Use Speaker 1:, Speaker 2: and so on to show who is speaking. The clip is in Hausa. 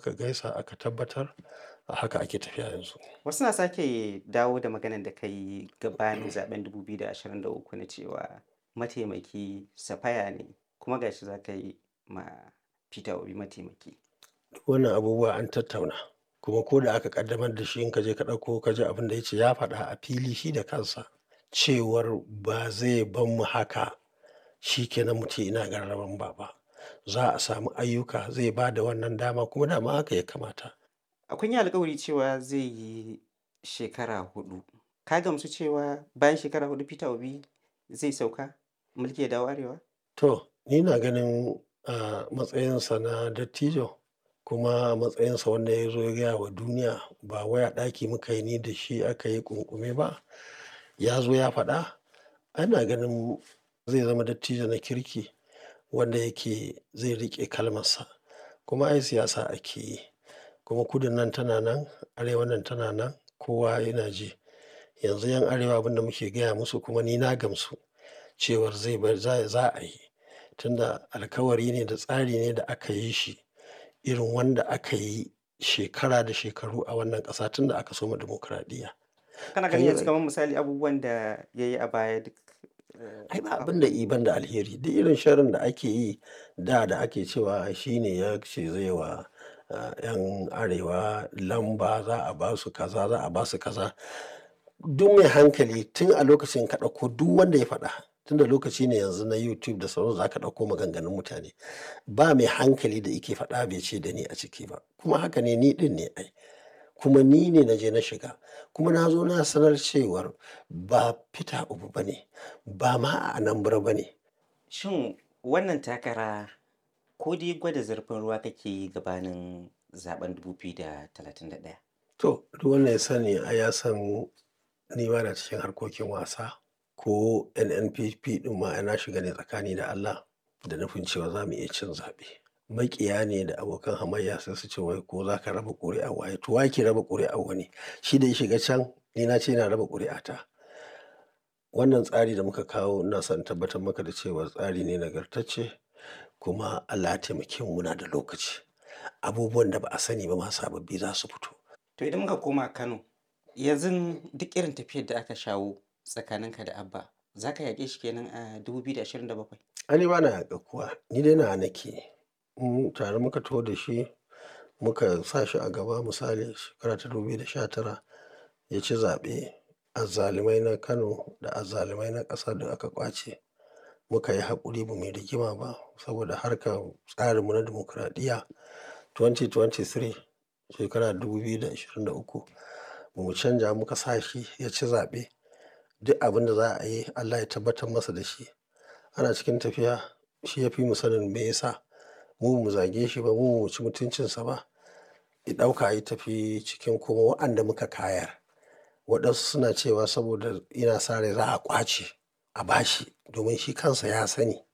Speaker 1: muka gaisa aka tabbatar a haka ake tafiya yanzu.
Speaker 2: Wasu na sake dawo da maganar da ka yi gabanin zaɓen 2023 na cewa mataimaki Safaya ne kuma ga shi za ka yi ma Peter Obi mataimaki.
Speaker 1: Duk wannan abubuwa an tattauna kuma ko da aka ƙaddamar da shi in ka je ka ɗauko ka ji abin da ya ce ya faɗa a fili shi da kansa cewar ba zai bar mu haka shi ke nan mu ce ina gararan ba ba. Za a samu ayyuka zai ba da wannan dama kuma dama haka ya kamata.
Speaker 2: Kun yi alkawari cewa zai yi shekara huɗu. Ka gamsu cewa bayan shekara huɗu Peter Obi zai sauka mulki ya dawo Arewa?
Speaker 1: To, ni na ganin a matsayinsa na dattijo kuma a matsayinsa wanda ya zo ya gaya wa duniya ba wai a ɗaki muka yi ni da shi aka yi ƙunƙume ba. Ya zo ya faɗa. Ana ganin zai zama dattijo na kirki wanda yake zai riƙe kalmarsa. Kuma ai siyasa ake yi. Kuma kudun nan tana nan, arewan nan tana nan, kowa yana ji. Yanzu 'yan arewa abin da muke gaya musu kuma ni na gamsu cewar zai bar za za a yi. Tunda alkawari ne da tsari ne da aka yi shi irin wanda aka yi shekara da shekaru a wannan ƙasa tun da aka soma dimokuraɗiyya.
Speaker 2: Kana ganin yanzu kamar misali abubuwan da ya yi a baya duk.
Speaker 1: Ai ba abin da i ban da alheri. Duk irin sharrin da ake yi da da ake cewa shi ne ya ce zai wa 'yan arewa lamba za a ba su kaza za a ba su kaza. Duk mai hankali tun a lokacin ka ɗauko duk wanda ya faɗa tun da lokaci ne yanzu na YouTube da sauransu za ka ɗauko maganganun mutane. Ba mai hankali da yake faɗa bai ce da ni a ciki ba. Kuma haka ne ni ɗin ne ai. Kuma ni ne na je na shiga. Kuma na zo na sanar cewar ba Peter Obi ba ne, ba ma a Anambra ba ne.
Speaker 2: Shin wannan takara ko dai gwada zurfin ruwa kake yi gabanin zaɓen 2031?
Speaker 1: To, duk wanda ya sani ai ya san ni ba na cikin harkokin wasa ko NNPP ɗin ma ai na shiga ne tsakani da Allah da nufin cewa za mu iya cin zaɓe. Maƙiya ne da abokan hamayya sai su ce wai ko za ka raba ƙuri'ar waye. To wa yake raba ƙuri'ar wani? Shi da ya shiga can ni na ce ina raba ƙuri'ata. Wannan tsari da muka kawo ina son in tabbatar maka da cewa tsari ne nagartacce kuma Allah ya taimake mu muna da lokaci. Abubuwan da ba a sani ba ma sababbi za su fito.
Speaker 2: To idan muka koma Kano, yanzu duk irin tafiyar da aka shawo tsakaninka da Abba, za ka yaƙe shi kenan a 2027?
Speaker 1: Ai ni ba na yaƙar kowa. Ni dai nawa nake. Mu tare muka taho da shi muka sa shi a gaba misali shekara ta 2019 ya ci zaɓe. Azzalumai na Kano da azzalumai na ƙasa duk aka ƙwace. Muka yi haƙuri ba mu yi rigima ba saboda harkar tsarinmu na dimokuraɗiyya 2023 shekara 2023 ba mu canja muka sa shi ya ci zaɓe. Duk abin da za a yi Allah ya tabbatar masa da shi. Ana cikin tafiya shi ya fi mu sanin me ya sa. Mu ba mu zage shi ba, mu ba mu ci mutuncinsa ba. Ya ɗauka ya tafi cikin kuma waɗanda muka kayar. Waɗansu suna cewa saboda yana sa rai za a ƙwace a bashi domin shi kansa ya sani